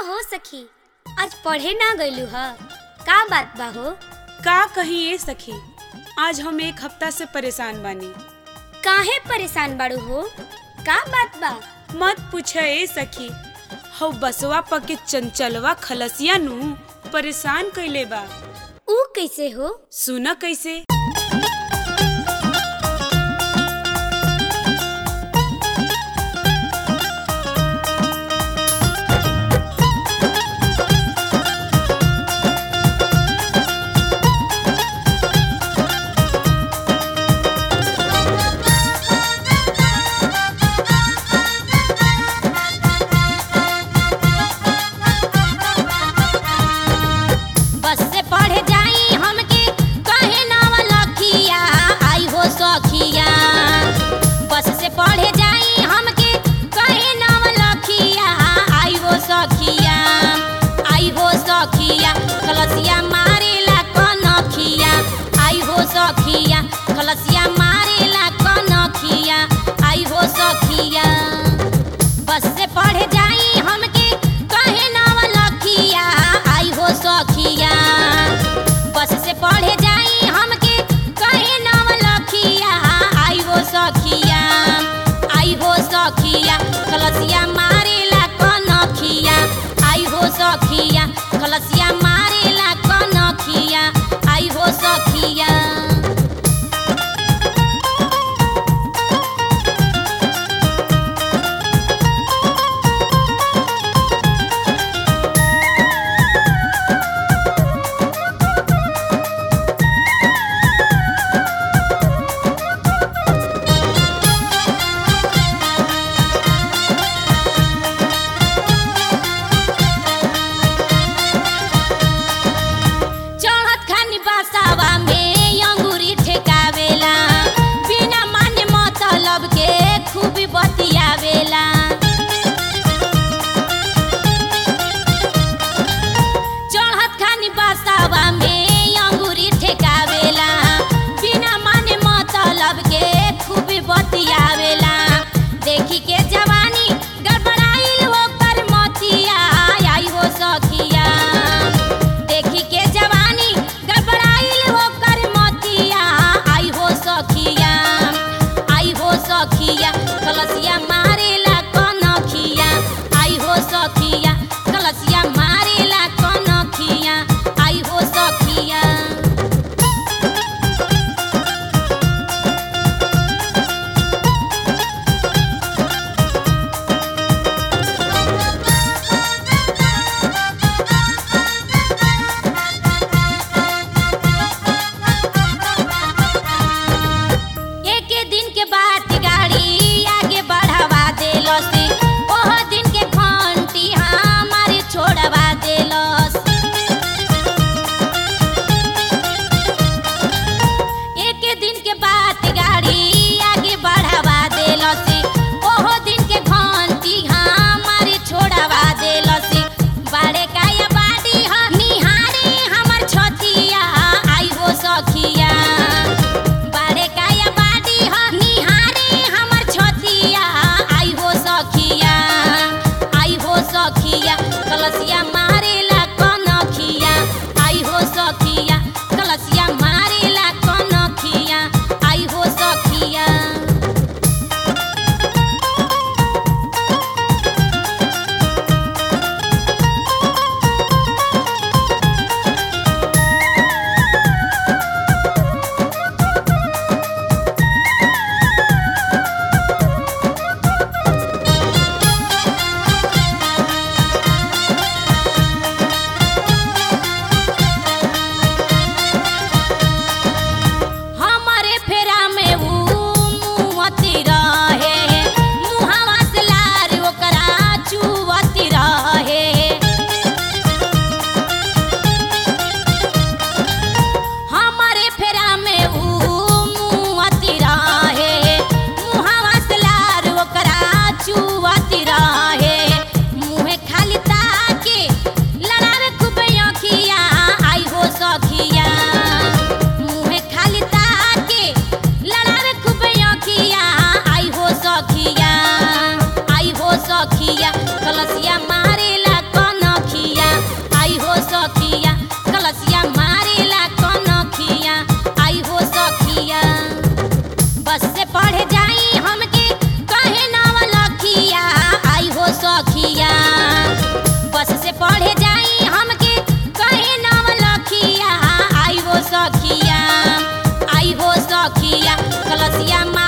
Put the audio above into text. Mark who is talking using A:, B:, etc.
A: हो सखी आज पढ़े ना गइलू ह का बात बा हो
B: का कही ए सखी आज हम एक हफ्ता से परेशान बानी
A: काहे परेशान बाड़ू हो का बात बा
B: मत पूछ ए सखी हौ बसवा प के चंचलवा खलसिया नु परेशान कइले बा
A: ऊ कैसे हो
B: सुन कैसे
C: बस से पढ़े जाई हमके कहे नाव लखिया आई हो सखिया बस से पढ़े जाई हमके कहे नाव लखिया आई हो सखिया आई हो सखिया कलसिया मारेला कनखिया आई हो सखिया कलसिया मारेला कनखिया आई हो सखिया बस से पढ़े जाई हमके कहे नाव लखिया आई हो सखिया बस से पढ़े जाई हमके कहे नाव लखिया आई हो सखिया आई हो सखिया कलसिया मारेला कनखिया आई हो सखिया कलसिया मारेला कनखिया आई हो सखिया चढ़त खानी बसावा में अंगूरी ठेकावेला बिना माने मतलब के खूब बतियावेला चढ़त खानी बसावा में अंगूरी ठेकावेला बिना माने मतलब के खूब बतियावेला देखी के जवानी गड़बड़ाइल ओकर मतिया आई हो सखिया देखी के जवानी गड़बड़ाइल ओकर मतिया आई हो सखिया आई हो सखिया कलसिया मारेला कनखिया आई हो सखिया कलसिया मारेला कनखिया आई हो सखिया एक दिन के बाद गाड़ी आगे बढ़ावा देलस ओह दिन के घंटी हमारे छोड़वा देलस एक दिन के बाद गाड़ी आगे बढ़ावा देलस ओह दिन के घंटी हमारे छोड़वा देलस बड़े काया बाड़ी ह निहारी हमर छतिया आई हो सखिया बारे काया बाड़ी ह निहारी हमर छतिया आई हो सखिया आई हो सखिया कलसिया मारेला कनखिया आई हो सखिया कलसिया मारेला कनखिया आई हो सखिया खलसिया